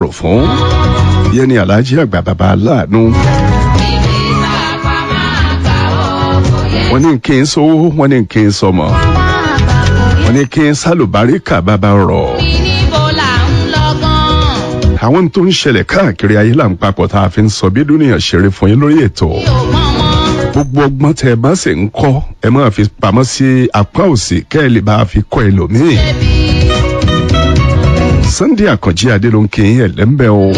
rò fún yẹn ni aláàjì àgbà bàbá aláàánú wọ́n ní kí n sówó wọ́n ní kí n sọmọ wọ́n ní kí n sálùbáríkà bàbá rọ̀ àwọn tó ń ṣẹlẹ̀ káàkiri ayé là ń papọ̀ tá a fi ń sọ bí dúnìyàn ṣeré fún yín lórí ètò gbogbo ọgbọ́n tẹ ẹ bá sì ń kọ́ ẹ máa fi pamọ́ sí apá òsì kẹ́ ẹ lè bá a fi kọ́ ẹlòmíì. Sunday Àkànjí Adé ló ń kí yín ẹ̀lẹ́mbẹ́ o.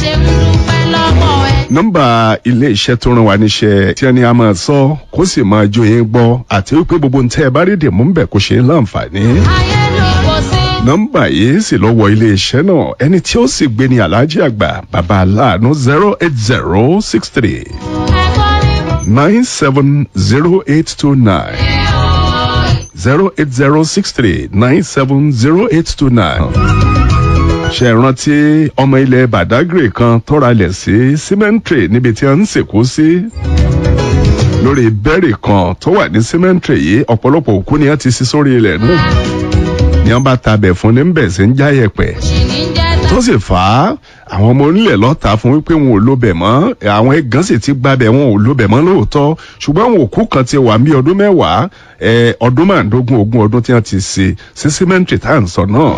nọ́mbà ilé iṣẹ́ tó rán wa níṣẹ́ tí ẹni a máa sọ kó sì máa jó yín gbọ́ àti wípé gbogbo ń tẹ́ ẹ bá rí dèmú ń bẹ̀ kó ṣe é láǹfààní nọ́mbà yìí sì lọ wọ iléeṣẹ́ náà ẹni tí ó sì gbé ní aláàjì àgbà bàbá aláàánú zero eight zero six three nine seven zero eight two nine zero eight zero six three nine seven zero eight two nine. ṣe rántí ọmọ ilẹ̀ badagry kan tọ́ra lẹ̀ sí cemetery níbi tí a ń sìnkú sí lórí bẹ́ẹ̀rì kan tó wà ní cemetery yìí ọ̀pọ̀lọpọ̀ òkú ni a ti sí sórí ilẹ̀ náà ni wọn bá tabẹ̀ fún ní bẹ̀ sí ń já yẹ̀pẹ̀ tó sì fà á àwọn ọmọ onílẹ̀ lọ́ta fún wípé wọn ò lóbẹ̀ mọ́ àwọn ẹ̀gán sì ti gbabẹ̀ wọn ò lóbẹ̀ mọ́ lóòótọ́ ṣùgbọ́n àwọn òkú kan ti wà ní ọdún mẹ́wàá ọdún márùndógún ogún ọdún tí wọ́n ti ṣe sí símẹ́ǹtì tá à ń sọ náà.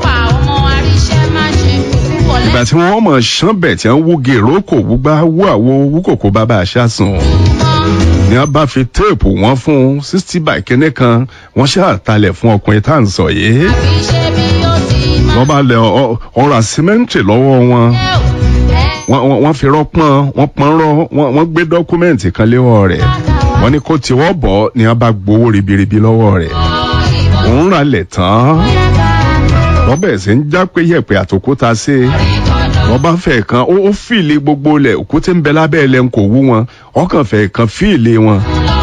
ìgbà tí wọ́n mọ̀ ṣánbẹ̀ tí wọ́n wú gèrò kò wúgbá wú àwo wú kòkó bàbá àṣà sùn ni wọn bá fi téèpù wọn fún sixty by kínní kan wọn ṣàtàlẹ̀ fún ọkùnrin tá à ń sọ yìí wọ́n bá lẹ ọ̀rọ̀ àsímẹ́ǹtì lọ́wọ́ wọn wọ́n fi rọ́pọ́n wọ́n pọ́n rọ́ wọ́n gbé dọ́kúmẹ́ǹtì kan léwọ́ rẹ̀ wọ́n ní kó tiwọ́ bọ̀ ni wọ́n bá gbowó ribiribi lọ́wọ́ rẹ̀ òun rà lẹ̀ tán wọ́n bẹ̀rẹ̀ sí ń já pé yẹ̀pẹ̀ àtòkúta sí wọ́n bá fẹ́ kan ó fìlì gbogbo lẹ̀ òkúté ń bẹ lábẹ́ ẹ̀ lẹ́nu kò wú wọn ọkàn fẹ́ kan fìlì wọn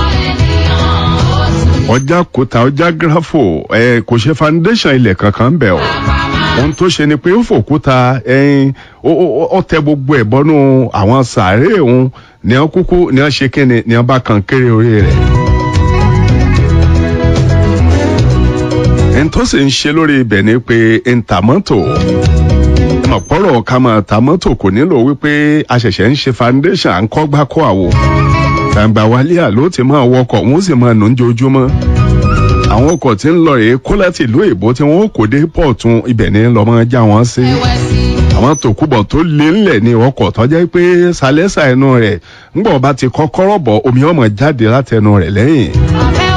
ọjà kòtà ọjà gírafò ẹ kò ṣe foundation ilẹ̀ kankan ń bẹ̀ o ohun tó ṣe ni pé ó fòkúta ẹyin ó tẹ gbogbo ẹ̀ bọ́nú àwọn sàárè òun ní wọn kúkú ní wọn ṣe kíni ní wọn bá kan kéré orí rẹ̀. ẹni tó sì ń ṣe lórí ibẹ̀ ni pé ń ta mọ́tò ọ̀pọ̀rọ̀ ká máa ta mọ́tò kò nílò wípé a ṣẹ̀ṣẹ̀ ń ṣe foundation à ń kọ́ gbá kọ́ àwò gbàǹgbà wálé àló ti máa wọkọ̀ wọ́n sì máa nù ń jojúmọ́ àwọn ọkọ̀ tí ń lọ rèé kó láti ìlú èbó tí wọ́n kò dé pọ̀tún ibẹ̀ ní lọ́mọ já wọn sí àwọn tòkúbọ̀ tó lé ńlẹ̀ ní ọkọ̀ tó jẹ́ pé sálẹ́sà ẹnu rẹ̀ ńgbọ̀ bá ti kọ́kọ́rọ́ bọ̀ omi ọmọ jáde látẹnu rẹ̀ lẹ́yìn